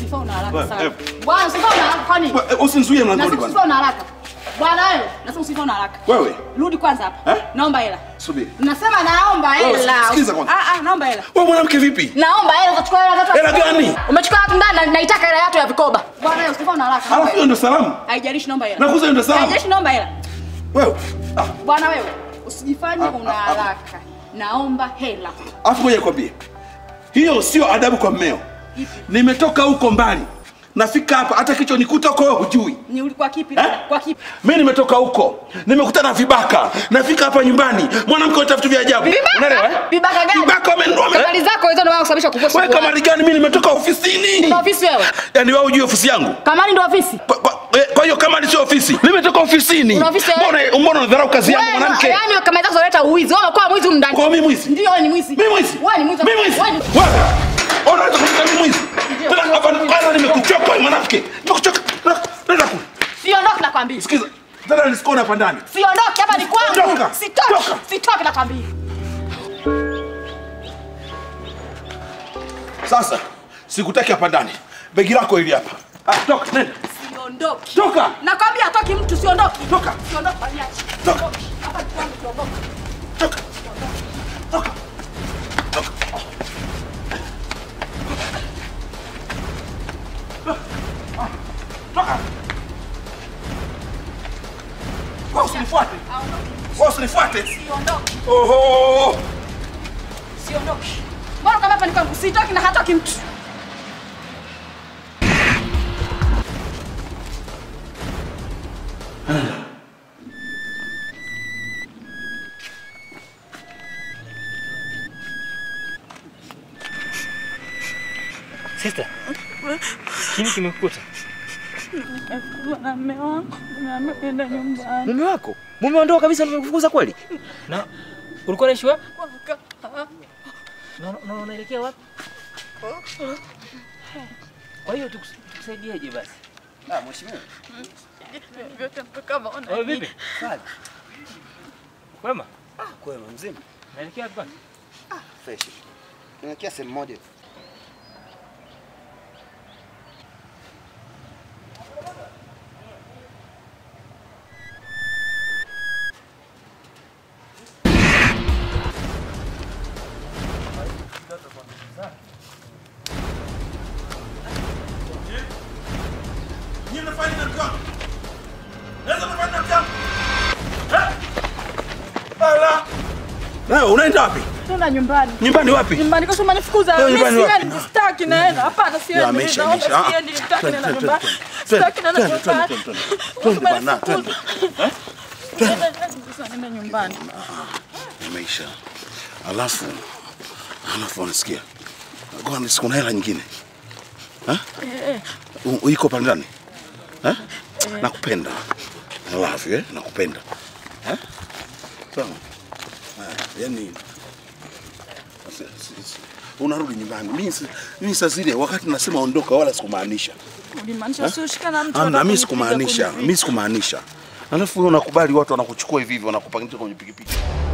Usifa una haraka Wewe, sana. eh. Bwana usifa una haraka kwani? Wewe, eh, Usinizuie mlangoni Nasema bwana. usifa una haraka. Bwana wewe, nasema usifa una haraka. Wewe, Rudi kwanza hapa. Eh? Naomba hela. subiri. Nasema naomba Wewe, hela. sikiza kwanza. Ah ah, naomba hela. Wewe mwanamke vipi? Naomba hela, utachukua hela tatu. Hela gani? Umechukua watu ndani na naitaka hela yako ya vikoba. Bwana wewe usifa una haraka. naomba Halafu hiyo hela. ndio salamu. Haijalishi naomba hela. Nakuza hiyo ndio salamu. Haijalishi naomba hela. Wewe. Ah, Bwana wewe, usijifanye Ah, una ah, ah. haraka. Naomba hela. Alafu ngoja nikwambie. Hiyo sio adabu kwa mmeo. Ipi? Nimetoka huko mbali. Nafika hapa hata kichwa nikuta huko wewe hujui. Ni ulikuwa kipi? Eh? Kwa kipi? Mimi nimetoka huko. Nimekutana na vibaka. Nafika hapa nyumbani. Mwanamke anatafuta vitu vya ajabu. Unaelewa eh? Vibaka gani? Vibaka wamenunua. wame- Habari zako hizo ndio maana kusababisha kukosa. Wewe kama gani mimi nimetoka ofisini. Ndio ofisi wewe. Yaani wewe hujui ofisi yangu? Kamani ndio ofisi. Kwa- kwa- eh, Kwa hiyo kama ni sio ofisi, nimetoka ofisini. Una ofisi wewe? Mbona mbona unadharau kazi yangu Wewe, mwanamke? Yaani kama hizo unaleta uwizi. Wewe umekuwa mwizi humu ndani. Kwa mimi mwizi? Ndio wewe ni mwizi. Mimi mwizi? Wewe ni mwizi. Mimi mwizi? Wewe ni Wewe. Unaweza kuniita mimi mwizi? Ndio. Tena hapa kwanza nimekuchoka wewe mwanamke. Nimekuchoka. Nenda kule. Siondoki nakwambia. Sikiza. Tena nisikone hapa ndani. Siondoki hapa ni kwangu. Toka. Sitoki. Toka. Sitoki nakwambia. Sasa sikutaki hapa ndani. Begi lako hili hapa. Ah, toka nenda. Siondoki. Toka. Nakwambia atoki mtu siondoki. Toka. Siondoki baniache. Toka. Hapa ni kwangu siondoki. Toka. Toka. Toka. Toka. Wewe usinifuate. Wewe usinifuate. Siondoki. Oho. Siondoki. Mbona kama hapa ni kwangu? Sitoki na hatoki mtu. Sister, kini kimekukuta? na mume wangu ameenda nyumbani. Mume wako? Mume ondoa kabisa amekufukuza kweli? Na ulikuwa unaishi wapi? Na na unaelekea wapi? Kwa hiyo tukus- tukusaidieje basi? Ah, mheshimiwa. Vyote mpaka maona Wewe vipi? Sawa. Kwema? Kwema mzima. Naelekea wapi kwani? Fresh. Tunaelekea sehemu moja. Nyinyi mnafanya nini na mke wangu? Naweza mnafanya na mke wangu? Eh? Ala. Wewe unaenda wapi? tena nyumbani. Nyumbani wapi? Nyumbani kwa sababu manifukuza. Wewe Mimi nyumbani wapi? siendi, sitaki naenda. Hapana, Ya, siendi. ameisha, Naomba ameisha. Ah, siendi, sitaki twende, naenda twende, nyumbani. twende, Sitaki naenda twende, twende, nyumbani. twende, twende. Twende bana, twende. Eh? Sasa naenda nyumbani. Imeisha. Alafu alafu unasikia? Kwa siku na hela nyingine. Eh? U- Iko pale ndani? Eh? Nakupenda. I love you, eh? Nakupenda. Eh? Sawa. Ah, Yaani si- si- si- unarudi nyumbani. Mimi si- mimi saa zile wakati nasema ondoka wala sikumaanisha. Ulimaanisha usioshika na mtu. Amna, mimi atakupiga sikumaanisha. kunipiga. Mimi sikumaanisha. Alafu wewe unakubali watu wanakuchukua hivi hivi wanakupangisha kwenye pikipiki.